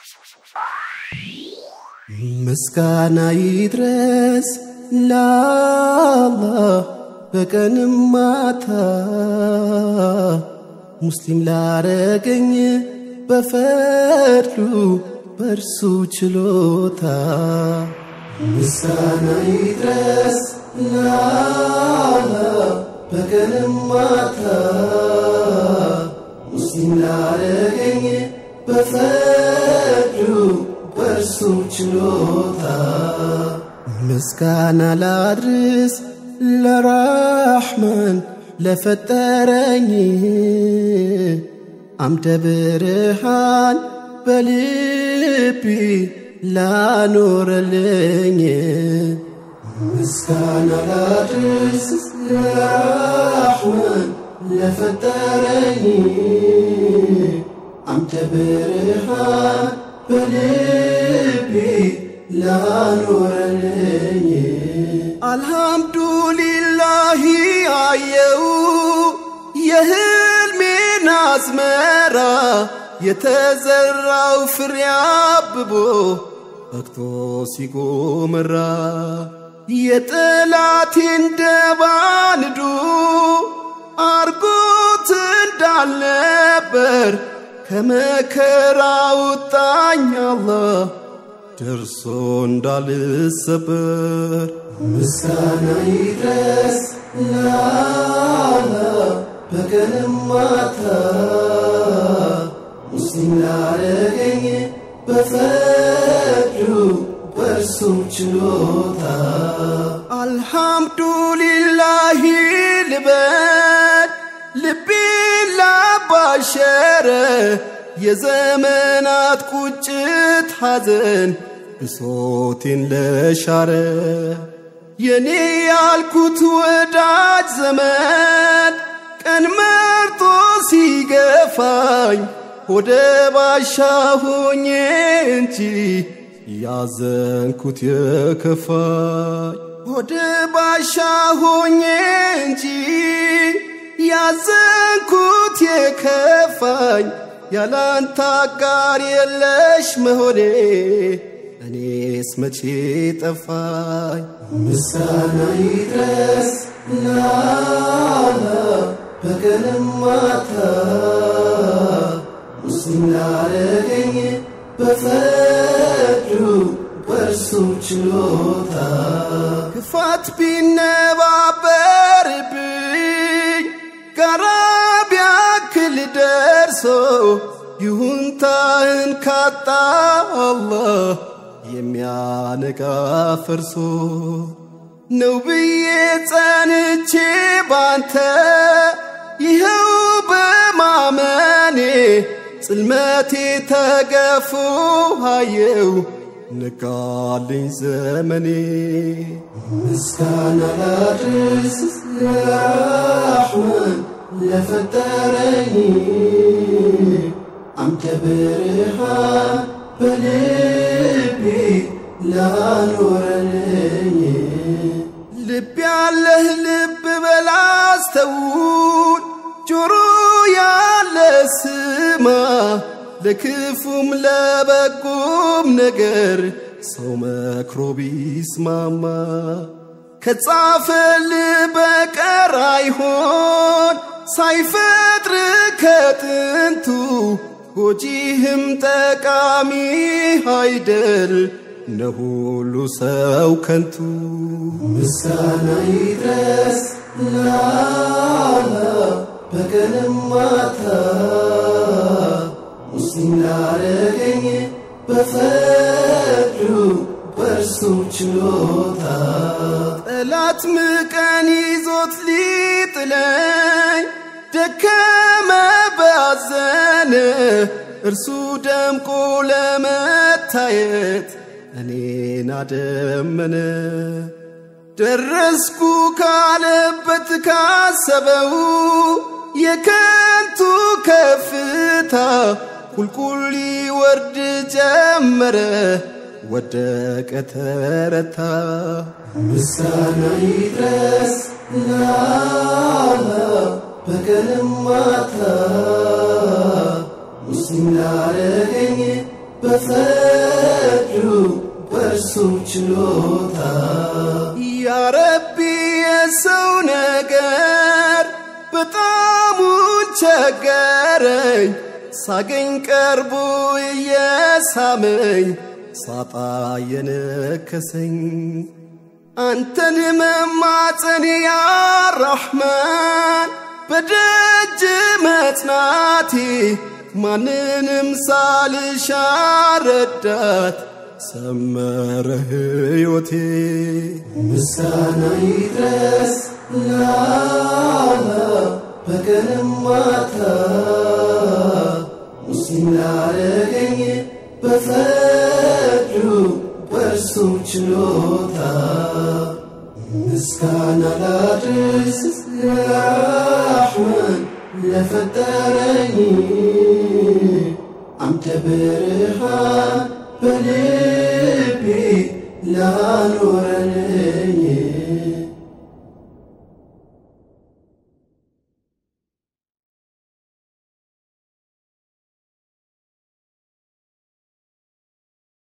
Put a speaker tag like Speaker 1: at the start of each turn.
Speaker 1: ምስጋና ይድረስ ለአላህ በቀንም ማታ ሙስሊም ላረገኝ በፈድሉ በእርሱ ችሎታ ምስጋና ይድረስ ለአላህ በቀንም ማታ ሙስሊም ላረገኝ በፈድሉ በእርሱ ችሎታ ምስጋና ላድርስ ለራሕማን ለፈጠረኝ አምደ ብርሃን በልቢ ላኖረልኝ ምስጋና ላድርስ ለራሕማን ለፈጠረኝ አምደ ብርሃን በልቢ ላኖረልኝ አልሐምዱሊላህ አየው የህልሜን አዝመራ የተዘራው ፍሬ አብቦ በቅቶ ሲጎመራ የጠላቴን ደባንዱ አርጎት እንዳልነበር ከመከራ ውጣኝ አላህ ደርሶ እንዳልሰበር ምስጋና ይድረስ ለአላህ በቀንም ማታ ሙስሊም ላረገኝ በፈድሉ በእርሱ ችሎታ አልሐምዱሊላህ ልበል ልቤ ላባሸረ የዘመናት ቁጭት ሐዘን ብሶቴን ለሻረ የኔ ያልኩት ወዳጅ ዘመን ቀን መርጦ ሲገፋኝ ወደ ባሻ ሆኜ እንጂ ያዘንኩት የከፋኝ ወደ ባሻ ሆኜ እንጂ ያዘንኩት የከፋኝ ያላንተ አጋር የለሽ መሆኔ እኔስ መቼ ጠፋኝ። ምስጋና ይድረስ ለአላህ በቀንም ማታ ሙስሊም ላረገኝ በፈድሉ በእርሱ ችሎታ ክፋት ቢነባበርብኝ ጋራ ቢያክል ደርሶ ይሁንታህን ካጣ አላህ የሚያነቃ ፈርሶ ነው ብዬ ጸንቼ ባንተ ይኸው በማመኔ ጽልመቴ ተገፎ አየው ነቃልኝ ዘመኔ ምስጋና ላድርስ ለራሕማን ለፈጠረኝ አምደ ብርሃን በልቤ ላኖረልኝ ልብ ያለህ ልብ በላስተውል ጆሮ ያለ ስማ ለክፉም ለበጎም ነገር ሰው መክሮ ቢስማማ ከጻፈል በቀር አይሆን ሳይፈጥር ከጥንቱ ጎጂህም ጠቃሚ አይደል ነሁሉ ሰው ከንቱ ምስጋና ይድረስ ለአላህ በቀንም ማታ ሙስሊም ላረገኝ በፈድሉ በእርሱ ችሎታ ጠላት ምቀን ይዞት ሊጥለኝ ደከመ ባዘነ እርሱ ደምቆ ለመታየት እኔን አደመነ ደረስኩ ካለበት ካሰበው የከንቱ ከፍታ ቁልቁል ሊወርድ ጀመረ ወደቀ ተረታ ምስጋና ይድረስ ለአላህ በቀንም ማታ ሙስሊም ላረገኝ በፈርዱ በእርሱ ችሎታ ያረቢ የሰው ነገር በጣሙን ቸገረኝ ሳገኝ ቀርቦ እየሳመኝ ሳጣ የነከሰኝ አንተን መማፀን ያ ረሕማን በደጅ መጽናቴ ማንንም ሳልሻ ረዳት ሰመረ ሕይወቴ ምስጋና ይድረስ ለአላህ በቀንም ማታ ሙስሊም ላረገኝ በፈርዱ በእርሱ ችሎታ ምስጋና ላድርስ ለራሕማን ለፈጠረኝ አምደ ብርሃን በልቤ ላኖረኝ